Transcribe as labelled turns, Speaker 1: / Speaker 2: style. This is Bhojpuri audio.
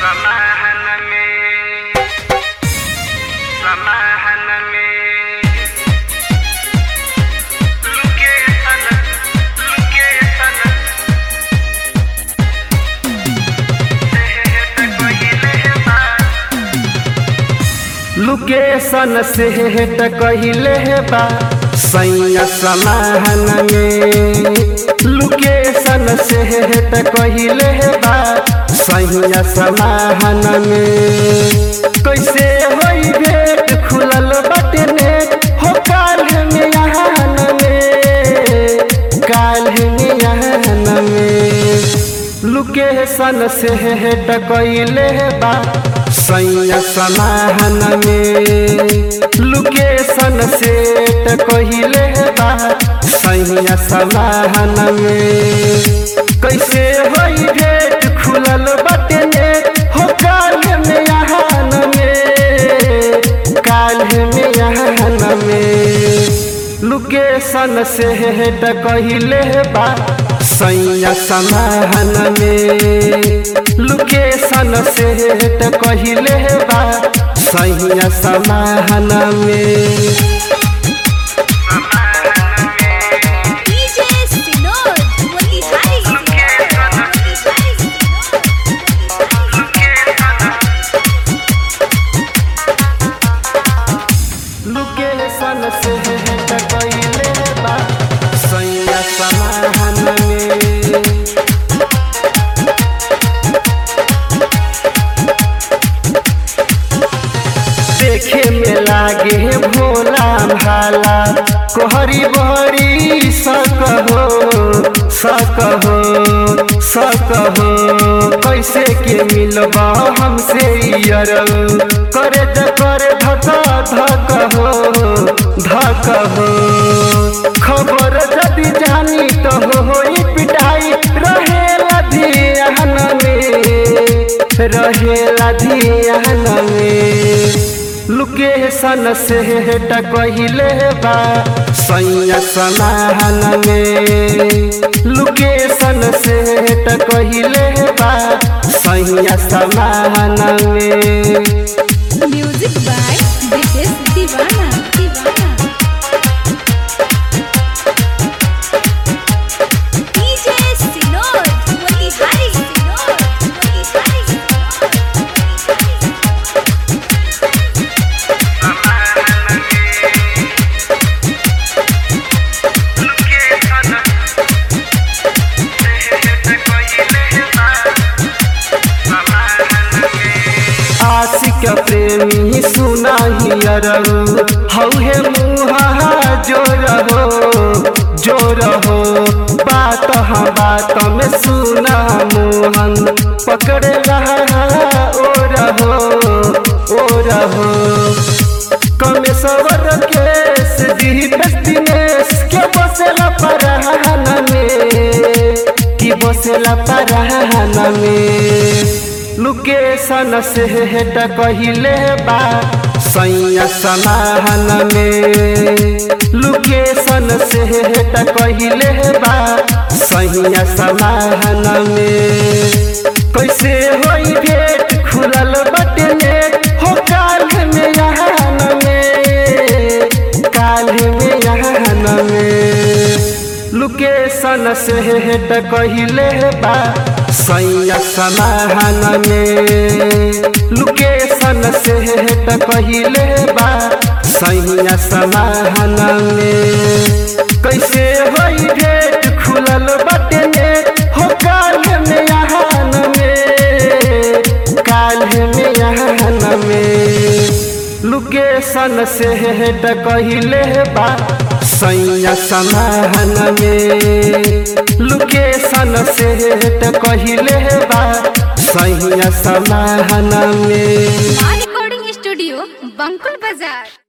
Speaker 1: समाहन में समाहन में लुके सन लुके सन सेहत कहिले बा
Speaker 2: लोकेशन से हेट कहिले बा सैया समाहन में लोकेशन से हेट कहिले बा सैया समाहन में कैसे होई भेट खुलल बाटे नेट हो काल में यहान में काल में यहान में लोकेशन से हेट कहिले बा सैया समाहन में लोकेशन से कहिले बा सैया समाहन में कैसे होई भेट खुलल बाटे नेट हो काल में यहान में काल में यहान में लोकेशन से हेट कहिले बा सैया समाहन में लोकेशन से हेट कहिले बा सैया समाहन में
Speaker 3: DJ Sinod, Motihari
Speaker 2: लोकेशन से हेट कहिले बा सैया समाहन में देखे में लागे भोला भाला कोहरी बहरी सकहो सकहो सकहो कैसे के मिलबा हमसे यरल करे ज करे धका धक हो धक हो खबर जदि जानी तो होई पिटाई रहेला धियान में रहेला धियान में लोकेशन से हेट कहिले बा सैया समाहन में लोकेशन से हेट कहिले बा सैया समाहन में
Speaker 3: Music by British Divana. Divana. DJ Sinod, Motihari Sinod, Motihari
Speaker 2: आशिक प्रेमी सुना ही अरऊ हौहे मुहा जो रहो जो रहो बात हाँ बात में सुना मोहन पकड़ रहा ओ रहो ओ रहो कमेश्वर केस दीपेश दिनेश के बसेला परहन में कि बसेला परहन में लोकेशन से हेट कहिले बा सैया समाहन में लोकेशन से हेट कहिले बा सैया समाहन में कैसे होई भेट खुलल बटे नेट हो काल में यहान में काल में यहान में लोकेशन से हेट कहिले बा सैया समाहन में लोकेशन से हेट कहिले बा सैया समाहन में कैसे होई भेट खुलल बटे नेट हो काल में यहान में काल में यहान में लोकेशन से हेट कहिले बा सैया समाहन में लोकेशन से हेट कहिले बा सैया समाहन में
Speaker 3: Recording Studio, Bankul Bazaar.